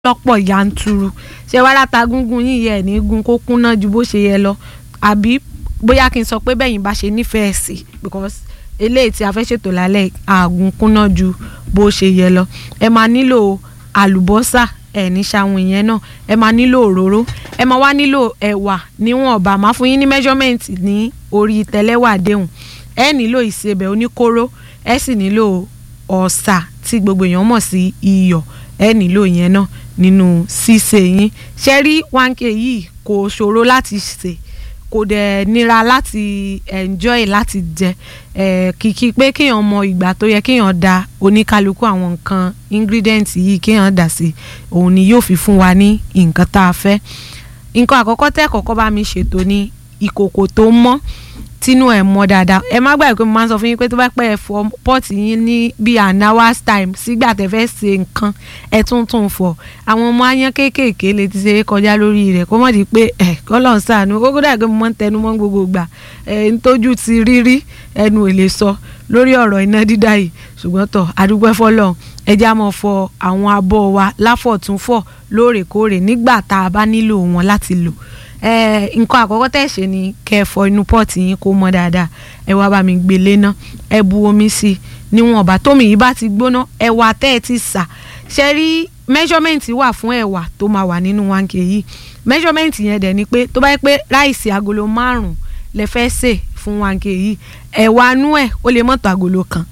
lọ́pọ̀ yanturu ṣé wàá láta gúngún yín yẹ ní gun kó kúnná ju bó ṣe yẹ lọ àbí bóyá kí n sọ pé bẹ́yìn bá ṣe nífẹ̀ẹ́ sí because eléyìí tí a fẹ́ ṣètò lálẹ́ àgùn kúnná ju bó ṣe yẹ lọ ẹ máa nílò àlùbọ́sà ẹ ní ṣàwọn ìyẹn náà ẹ máa nílò òróró ẹ máa wá nílò ẹ̀wà níwọ̀nba máa fún yín ní measurement ní orí tẹlẹ́wà déhùn ẹ nílò ìsebẹ̀ oníkóró ẹ sì nílò ọ̀sà tí gbogbo èèyàn mọ̀ sí iyọ̀ ẹ nílò yẹn náà nínú ṣíṣe yín ṣe rí one k yìí kò ṣòro láti ṣe kò dẹ̀ nira láti enjoy láti jẹ ẹ̀ kìkì pé kéèyàn mọ ìgbà tó yẹ kéèyàn da oníkálukú àwọn nǹkan ingredients yìí kéèyàn dà sí òun ni yóò fi fún wa ní nǹkan tá a fẹ́ nǹkan àkọ́kọ́ tẹ́ kọ́kọ́ bá mi ṣètò ní ìkòkò tó mọ́ tínú ẹ̀ mọ́ dáadáa ẹ má gbàgbé pé mo máa ń sọ fún yín pé tó bá pẹ́ ẹ fọ pọ́ọ̀tì yín ní bíi an hours time sígbà tẹ́ fẹ́ ṣe nǹkan ẹ tún tún fọ àwọn ọmọ ayán kéékèèké lè ti ṣe é kọjá lórí rẹ̀ kó mọ̀ di pé ẹ kọ́lọ̀ ń sànú kókó dàgbé mo máa ń tẹnu mọ́ gbogbo gbà ẹ ń tójú ti rírí ẹnu ò lè sọ lórí ọ̀rọ̀ iná dídá yìí ṣùgbọ́n tọ̀ àdúgbò fọlọ́ ẹ já mọ́ fọ àwọn abọ́ wa láfọ̀túnfọ̀ lóòrèkóòrè nígbà tá a bá nílò wọn láti lò nǹkan àkọ́kọ́ tẹ̀ ṣe ni kẹ́ ẹ fọ inú pọ́ọ̀tì yín kó mọ́ dáadáa ẹ wá bá mi gbé léná ẹ bu omi sí i níwọ̀nba tómi yìí bá ti gbóná ẹ̀wà tẹ́ ẹ ti sà ṣe rí measurement wà fún ẹ̀wà tó máa wà nínú one k yìí measurement yẹn dẹ̀ ni pé tó bá yẹ pé ráìsì agolo márùn-ún lẹ fẹ́ sè fún one k yìí ẹ̀wà nú ẹ̀ ó lè mọ́tò agolo kan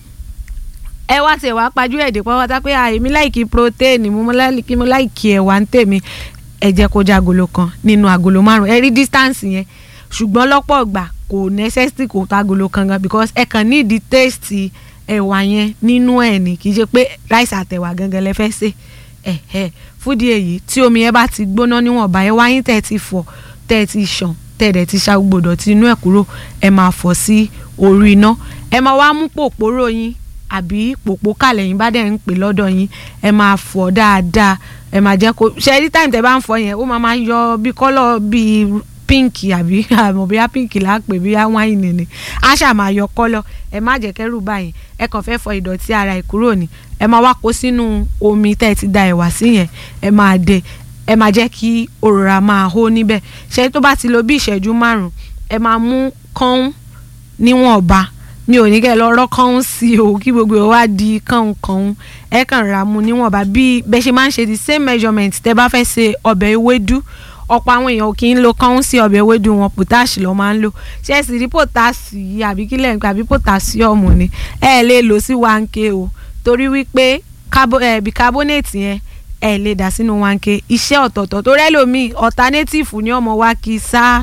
ẹ wá tẹ̀ wá pajú ẹ̀dẹ̀ pátá pé èmi láìkí protein mo láìkí ẹ̀wà ń tèmi ẹ jẹ́ kó jẹ́ agolo kan nínú agolo márùn ẹ rí distance yẹn ṣùgbọ́n lọ́pọ̀ ìgbà kò necessity kò tó agolo kan gan because ẹ kàn ní ìdí taste ẹ̀wà yẹn nínú ẹ̀ ní kì í ṣe pé rice àtẹ̀wà gangan lẹ fẹ́ sè ẹ̀ ẹ̀ fúdi èyí tí omi yẹn bá ti gbóná níwọ̀nba ẹ wáyé tẹ̀ ti fọ̀ tẹ̀ ti ṣàn tẹ̀ dẹ̀ ti ṣa gbogbo dọ̀tí inú ẹ̀ kúrò ẹ máa fọ̀ sí orí iná ẹ máa wá mú pòpórò yín àbí pòpó kàlẹ̀ yín bá dẹ̀ ń pè lọ́dọ̀ yín ẹ máa fọ̀ dáadáa ẹ máa jẹ́ kó ṣe every time tẹ bá ń fọ yẹn ó máa máa yọ bí kọ́lọ̀ bíi pínkì àbí àmọ́ bíi pínkì là á pè bíi wáìnì ni á ṣà máa yọ kọ́lọ̀ ẹ má jẹ́ kẹ́rù báyìí ẹ kàn fẹ́ fọ ìdọ̀tí ara ẹ̀ kúrò ní ẹ máa wá kó sínú omi tẹ́ ẹ ti da ẹ̀wà sí yẹn ẹ máa dè ẹ máa jẹ́ kí òróró máa hó níbẹ̀ ṣe tó bá ti lo bí ìṣẹ́jú márùn-ún ẹ máa mú kán níwọ̀nba mi ò ní kẹ́ ẹ lọ rọ́kàn sí o kí gbogbo ẹ wá di kànkàn ẹ kàn ra mu níwọ̀nba bí bẹ́ẹ̀ ṣe máa ń ṣe the same measurement tẹ́ bá fẹ́ ṣe ọbẹ̀ ewédú ọ̀pọ̀ àwọn èèyàn kì í lo kàn sí ọbẹ̀ ewédú wọn potash lọ́ máa ń lò ṣé ẹ sì rí potash yìí àbí kílẹ̀ nípa àbí potassium ni ẹ lè lò sí one k o torí wípé bicarbonate yẹn ẹ lè dà sínú one k iṣẹ́ ọ̀tọ̀ọ̀tọ̀ tó rẹ́lòmíì alternative ní ọmọ wa kì í sá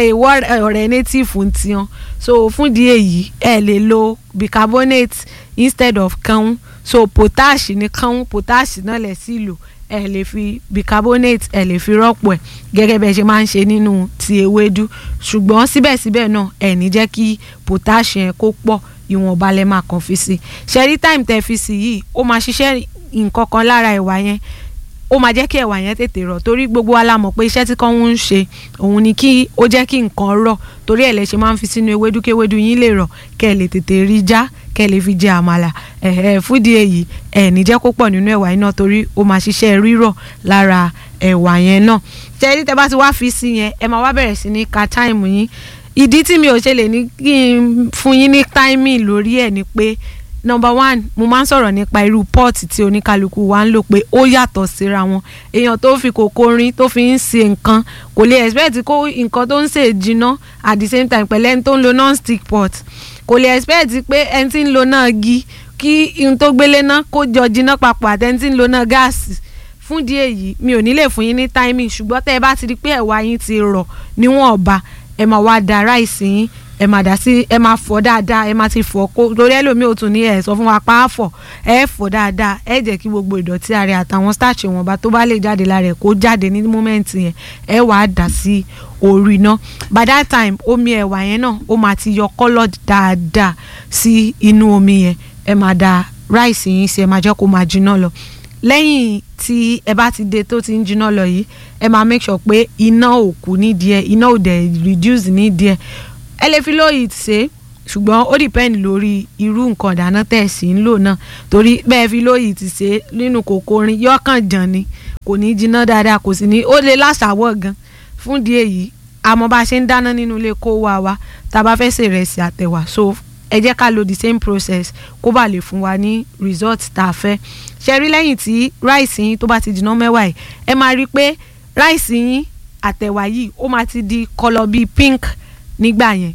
ọ̀rẹ́ native ń tiyan so fún di èyí ẹ lè lo bicarbonate instead of kàn so potash ní kàn potash náà lẹ̀ sí lò ẹ lè fi bicarbonate ẹ lè fi rọ́pò ẹ̀ gẹ́gẹ́ bẹ́ẹ̀ ṣe máa ń ṣe nínú ti ewédú ṣùgbọ́n síbẹ̀síbẹ̀ náà ẹ ní jẹ́ kí potash yẹn kó pọ̀ ìwọ̀nba lẹ máa kàn fi sí ṣẹ́rí time tẹ́ fi sí yìí ó máa ṣiṣẹ́ nǹkan kan lára ẹ̀wà yẹn ó máa jẹ́ kí ẹ̀wà yẹn tètè rọ̀ torí gbogbo wa la mọ̀ pé iṣẹ́ tí kàn ń ṣe òun ni kí ó jẹ́ kí nǹkan rọ̀ torí ẹ̀ lẹ ṣe máa ń fi sínú ewédú kí ewédú yín lè rọ̀ kẹ́ ẹ lè tètè rí já kẹ́ ẹ lè fi jẹ àmàlà ẹ̀ẹ́ fúdi èyí ẹ̀ ní jẹ́ kó pọ̀ nínú ẹ̀wà yẹn náà torí ó máa ṣiṣẹ́ rírọ̀ lára ẹ̀wà yẹn náà tẹ́lí tẹ́ bá ti wá fi sí yẹn ẹ máa wá bẹ̀rẹ̀ sí ní ka táìmù yín ìdí tí mi ò ṣe lè ní kí n fún yín ní táìmì lórí ẹ̀ ni pé number one mo máa ń sọ̀rọ̀ nípa irú pọ́ọ̀tì tí oníkálukú wa ń lò pé ó yàtọ̀ síra wọn èèyàn tó fi kòkó rin tó fi ń ṣe nǹkan kò lè expect kó nǹkan tó ń ṣe jiná at the same time pẹ̀lú ẹni tó ń lo non-stick pot kò lè expect pé ẹni tí ń lo náà gi kí n tó gbélé náà kó jọ jiná papọ̀ àti ẹni tí ń lo náà gáàsì fún díẹ̀ yìí mi ò ní lè fún yín ní timing ṣùgbọ́n tẹ́ ẹ bá ti rí pé ẹ̀wà yín ti rọ̀ níwọ̀nba ẹ máa wá da ráìsì yín ẹ máa dà sí ẹ máa fọ̀ dáadáa ẹ máa ti fọ̀ kó lórí ẹlòmíì ò tún ní ẹ sọ fún wa pa á fọ̀ ẹ fọ̀ dáadáa ẹ jẹ́ kí gbogbo ìdọ̀tí ara àtàwọn starch ìwọ̀nba tó bá lè jáde lára ẹ̀ kó jáde ní mọ́mẹ́ǹtì yẹn ẹ wàá dà sí orí iná by that time omi ẹ̀wà yẹn náà ó máa ti yọ kọ́lọ̀ dáadáa sí inú omi yẹn ẹ máa da ráìsì yín sí ẹ máa jẹ́ kó máa jiná lọ lẹ́yìn tí ẹ bá ti dé tó ti ń jiná lọ yìí ẹ máa make sure pé iná ò kú nídìí ẹ iná ò dẹ̀ reduce nídìí ẹ ẹ lè fi low heat ṣe ṣùgbọ́n ó depend lórí irú nǹkan ìdáná tẹ̀ sí ń lò náà torí bẹ́ẹ̀ fi lóyìí ti ṣe nínú kòkó orin yọkàn jàn ni kò ní jiná dáadáa kò sì ní ó lè láṣàwọ̀ gan fún di èyí àmọ́ bá a ṣe ń dáná nínú ilé kó wá wa tá a bá fẹ́ ṣe ìrẹsì àtẹ̀wà so ẹ jẹ́ ká lo the same process kó bá lè fún wa ní result tá a fẹ́ ṣe rí lẹ́yìn tí ráìsì yín tó bá ti jiná mẹ́wàá yìí ẹ máa rí i pé ráìsì yín àtẹ̀wà yìí ó máa ti di kọlọ bíi pink nígbà yẹn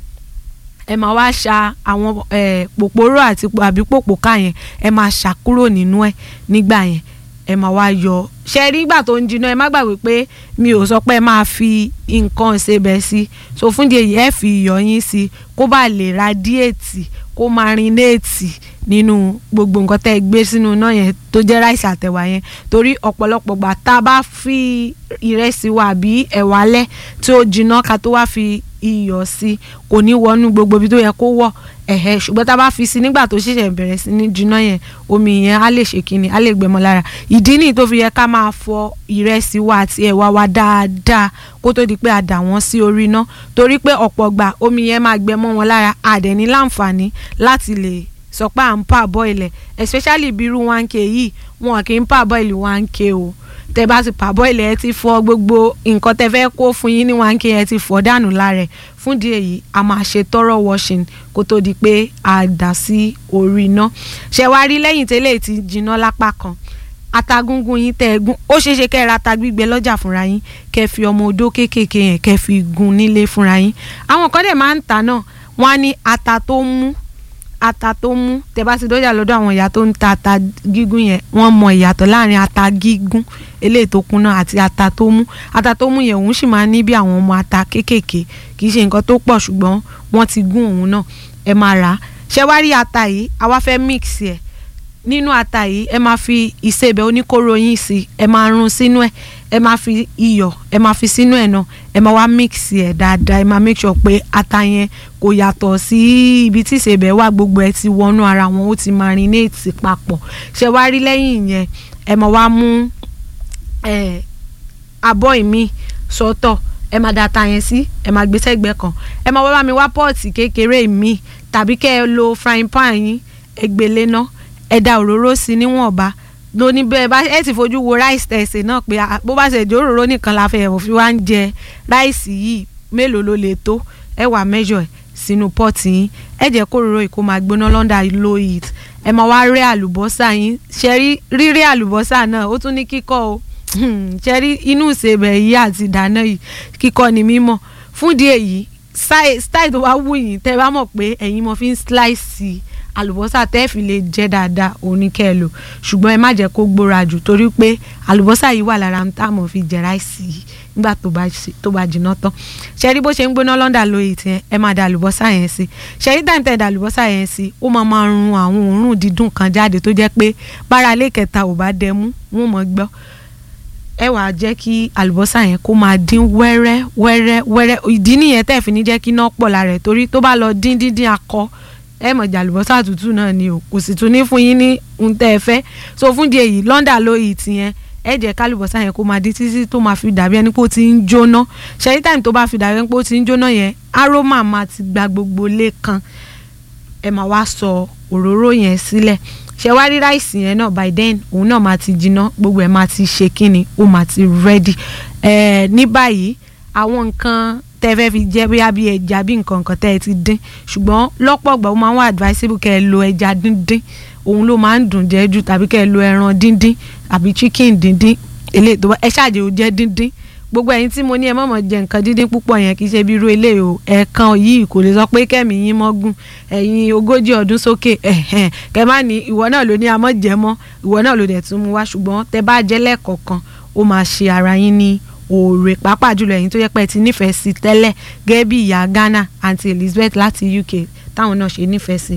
ẹ máa wá ṣa àwọn pòpòrò àti àbí pòpòká yẹn ẹ máa ṣà kúrò nínú ẹ nígbà yẹn ẹ máa wá yọ ṣe rí ìgbà tó ń jiná ẹ má gbàgbé pé mi ò sọ pé ẹ máa fi nǹkan ṣebẹ̀ sí so fún di èyí ẹ fi iyọ̀ yín sí kó bá lè radiate kó marinate nínú gbogbo nǹkan tẹ́ ẹ gbé sínú iná yẹn tó jẹ́ ráìsì àtẹ̀wà yẹn torí ọ̀pọ̀lọpọ̀ gbà tá a bá fi ìrẹsì wa àbí ẹ̀wà lẹ̀ tí ó jiná ká tó wá fi iyọ̀ sí kò ní wọnú gbogbo ibi tó yẹ kó wọ̀ ẹ̀hẹ́ ṣùgbọ́n tá a bá fi sí nígbà tó ṣẹ̀ṣẹ̀ bẹ̀rẹ̀ sí ní jiná yẹn omi yẹn á lè ṣe kíni á lè gbẹmọ lára ìdí nìyí tó fi yẹ ká máa fọ ìrẹsì wa àti ẹ̀wà wa dáadáa kó tó di pé a dà wọ́n sí orí iná torí pé ọ̀pọ̀ gbà omi yẹn máa gbẹmọ wọn lára àdẹ̀ní láǹfààní láti lè sọ pé à ń pa bọ́ìlẹ̀ especially bí irú one k yìí wọn kì í pa bọ́ìlì one k o tẹ bá ti pa bọ́ìlẹ̀ ẹ ti fọ gbogbo nǹkan tẹ fẹ́ kó fún yín ní one k ẹ ti fọ dànù lára ẹ̀ fún díẹ̀ yìí a máa ṣe thorough washing kó tó di pé a dà sí orí iná ṣe wá rí lẹ́yìn tẹ́lẹ̀ ti jiná lápá kan atagúngún yín tẹ́ ẹ gún ó ṣeé ṣe kẹ́ ẹ ra ata gbígbẹ lọ́jà fúnra yín kẹ́ ẹ fi ọmọ odó kéékèèké yẹn kẹ́ ẹ fi gún nílé fúnra yín àwọn kan dẹ̀ máa ń tà náà wọ́n á ní ata tó mú ata tó mú tẹ́ bá ti dọ́jà lọ́dọ̀ àwọn ìyá tó ń ta ata gígún yẹn wọ́n mọ ìyàtọ̀ láàrin ata gígún eléyìí tó kúnná àti ata tó mú ata tó mú yẹn òun sì máa ní bí àwọn ọmọ ata kéékèèké kì í ṣe nǹkan tó pọ̀ ṣùgbọ́n wọ́n ti gún òun náà ẹ máa rà á ṣé wá rí ata yìí àwa fẹ́ mix ẹ̀ nínú ata yìí ẹ máa fi ìsebẹ̀ oníkóró yín sí ẹ máa rún sínú ẹ̀ ẹ máa fi iyọ̀ ẹ máa fi sínú ẹ̀ náà ẹ máa wá mix ẹ̀ dáadáa ẹ máa make sure pé ata yẹn kò yàtọ̀ sí ibi tí ìsebẹ̀ wà gbogbo ẹ ti wọnú ara wọn ó ti marinate papọ̀ ṣé wá rí lẹ́yìn yẹn ẹ máa wá mú abọ́ ìmí sọ́tọ̀ ẹ máa da ata yẹn sí ẹ máa gbé sẹ́gbẹ̀ẹ́ kan ẹ máa wá bá mi wá pọ́ọ̀tì kékeré mi tàbí kẹ́ ẹ lo frying pan yín ẹ gbélé náà ẹ da òróró sí níwọ̀nba lóní bẹ́ẹ̀ bá ẹ ti fojú wo ráìsì tẹ̀sẹ̀ náà pé bó bá ṣe jẹ́ òróró nìkan la fẹ́ fi wá ń jẹ ráìsì yìí mélòó ló lè tó ẹ wà mẹ́jọ ẹ̀ sínú pọ́ọ̀tì yín ẹ jẹ́ kó òróró yìí kó máa gbóná lọ́ndà low heat ẹ máa wá rẹ́ àlùbọ́sà yín ṣe rí rírẹ́ àlùbọ́sà náà ó tún ní kíkọ́ o ṣe rí inú ìsebẹ̀ yìí àti ìdáná yìí kíkọ́ ni mímọ̀ fúndìí èyí style tó wá wù yín tẹ́ bá mọ̀ pé ẹ̀yin mo fi ń slice àlùbọ́sà tẹ́ fi lè jẹ́ dáadáa òun ní kẹ́ ẹ lò ṣùgbọ́n ẹ má jẹ́ kó gbóra jù torí pé àlùbọ́sà yìí wà lára tá a mọ̀ fi jẹ ráìsì yìí nígbà tó bá jiná tán ṣe rí bó ṣe ń gbóná lọ́ndà lóye tiẹ̀ ẹ máa da àlùbọ́sà yẹn sí ṣe rí dáńtẹ́ da àlùbọ́sà yẹn sí ó máa máa run àwọn òórùn dídùn kan jáde tó jẹ́ pé bára ilé kẹta ò bá dẹmú wọn mọ̀ gbọ́ ẹ wàá jẹ́ kí àlùbọ́sà yẹn kó máa dín wẹ́rẹ́ wẹ́rẹ́ wẹ́rẹ́ ìdí nìyẹn tẹ́ fi ní jẹ́ kí iná pọ̀ lára ẹ̀ torí tó bá lọ dín dín dín akọ ẹ mọ̀ jàlùbọ́sà tútù náà ni o kò sì tún ní fún yín ní ohun tẹ́ ẹ fẹ́ so fún di èyí lọ́ndà lóyè tìyẹn ẹ jẹ́ kálùbọ́sà yẹn kó máa dín títí tó máa fi dàbí ẹni pé ó ti ń jóná ṣẹ́yí táìmù tó bá fi dàbí ẹni pé ó ti ń jóná yẹn aroma máa ti gba gbogbo lé kan ẹ máa wá sọ òróró yẹn sílẹ̀ ṣe wá rí ráìsì yẹn náà by then òun náà máa ti jiná gbogbo ẹ̀ máa ti ṣe kíni ó máa ti ready ẹ̀ ní báyìí àwọn nǹkan tẹ́ fẹ́ fi jẹ́ bóyá bí ẹja bí nǹkan nǹkan tẹ́ ẹ ti dín ṣùgbọ́n lọ́pọ̀ ọgbà ó máa ń wà advisable kẹ́ ẹ lo ẹja díndín òun ló máa ń dùn jẹ́ jù tàbí kẹ́ ẹ lo ẹran díndín àbí chicken díndín eléyìí tó bá ẹ ṣáàjẹ́ ó jẹ́ díndín gbogbo ẹ̀yin tí mo ní ẹ mọ̀mọ́ jẹ nǹkan díndín púpọ̀ yẹn kì í ṣe bí irú eléyìí o ẹ̀ẹ̀kan yìí kò lè sọ pé kẹ́mi yín mọ́gùn ẹ̀yin ogójì ọdún sókè ẹ̀hẹ̀n kẹ́ má ní ìwọ náà ló ní amọ́ jẹ mọ́ ìwọ náà ló dẹ̀ tún mú wá ṣùgbọ́n tẹ bá jẹ́ lẹ́ẹ̀kọ̀ọ̀kan ó máa ṣe ara yín ní òòrè pàápàá jùlọ ẹ̀yin tó yẹ pé ẹ ti nífẹ̀ẹ́ sí tẹ́lẹ̀ gẹ́gẹ́ bí ìyá Ghana àti Elizabeth láti UK táwọn náà ṣe nífẹ̀ẹ́ sí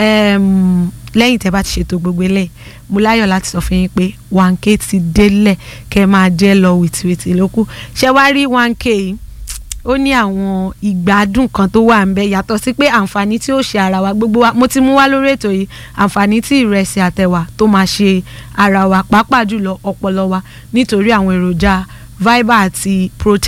lẹ́yìn tẹ́ bá ti ṣètò gbogbo eléyìí mo láyọ̀ láti sọ fún yín pé one k ti délẹ̀ kẹ́ máa jẹ́ lọ wìtìwìtì lókù ṣé wá rí one k yìí ó ní àwọn ìgbádùn kan tó wà ń bẹ yàtọ̀ sí pé àǹfààní tí ó ṣe ara wa gbogbo wa mo ti mú wá lórí ètò yìí àǹfààní tí ìrẹsì àtẹwà tó máa ṣe ara wa pàápàá jùlọ ọpọlọ wa nítorí àwọn èròjà fibre àti protein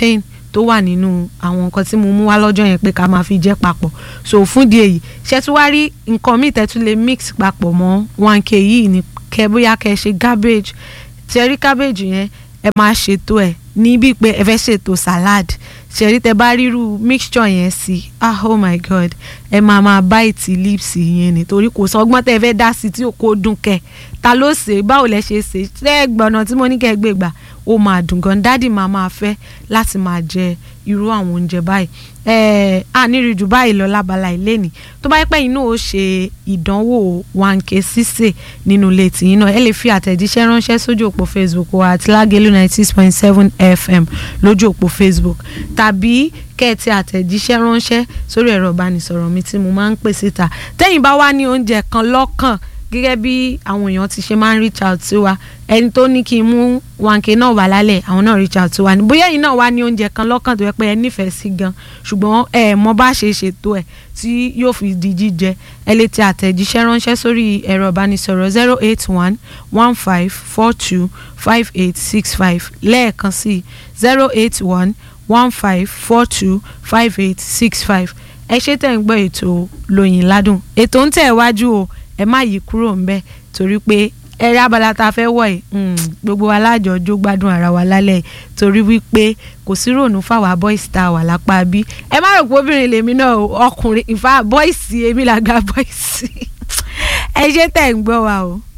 tó wà nínú àwọn nǹkan tí mo mú wá lọ́jọ́ yẹn pé ká máa fi jẹ́ papọ̀ so fún di èyí ṣe tún wá rí nǹkan míì tẹ́ tún lè mix papọ̀ mọ́ one k yìí ní kẹ bóyá kẹ ṣe cabbage ṣe rí cabbage yẹn ẹ máa ṣètò ẹ̀ ní bíi pé ẹ fẹ́ ṣètò salad ṣẹ̀rí tẹ bá ríru mixture yẹn sí ah oh my god ẹ máa máa bite lips yẹn ni torí kò sọgbọ́n tẹ fẹ́ dá sí tí kò dùn kẹ ta ló ṣe báwo lẹ ṣe ṣe ṣe é gbọ́nà tí mo ní kẹ́ ẹ gbé gbà ó máa dùn gan dádì máa máa fẹ́ láti máa jẹ irú àwọn oúnjẹ báyìí ẹ á nírí jù báyìí lọ lábala ìléni tó bá yẹ pé inú ó ṣe ìdánwò one k sísè nínú ilé tìyín náà ẹ lè fi àtẹ̀jíṣẹ́ ránṣẹ́ sójú òpó facebook wa àti lágẹ̀lú ninety six point seven fm lójú òpó facebook tàbí kẹ́ẹ̀tì àtẹ̀jíṣẹ́ ránṣẹ́ sórí ẹ̀rọ ìbánisọ̀rọ̀ mi tí mo máa ń pè síta tẹ́yìn bá wá ní oúnjẹ kan lọ́kàn gẹ́gẹ́ bí àwọn èèyàn ti ṣe máa ń reach out sí wa ẹni tó ní kí n mú wanke náà wà lálẹ́ àwọn náà reach out sí wa ní bóyá ẹ̀yin náà wá ní oúnjẹ kan lọ́kàn tó yẹ pé ẹ nífẹ̀ẹ́ sí gan ṣùgbọ́n ẹ mọ bá ṣe ṣètò ẹ̀ tí yóò fi di jíjẹ ẹ lè ti àtẹ̀jíṣẹ́ ránṣẹ́ sórí ẹ̀rọ ìbánisọ̀rọ̀ zero eight one one five four two five eight six five lẹ́ẹ̀kan sí zero eight one one five four two five eight six five ẹ ṣe tẹ̀ ń gbọ́ ètò lóyìn ládùn ètò ń tẹ̀ wájú o ẹ má yí kúrò ńbẹ̀ torí pé ẹrẹ abala tá a fẹ́ wọ̀ ẹ́ gbogbo wa lájọjó gbádùn ara wa lálẹ́ torí wípé kò sí ròònù fáwa boys tá a wà lápá bí ẹ má rò pé obìnrin lèmi náà ọkùnrin ìfà boys èmi làgbà boys ẹ ṣe tẹ̀ ń gbọ́ wa o.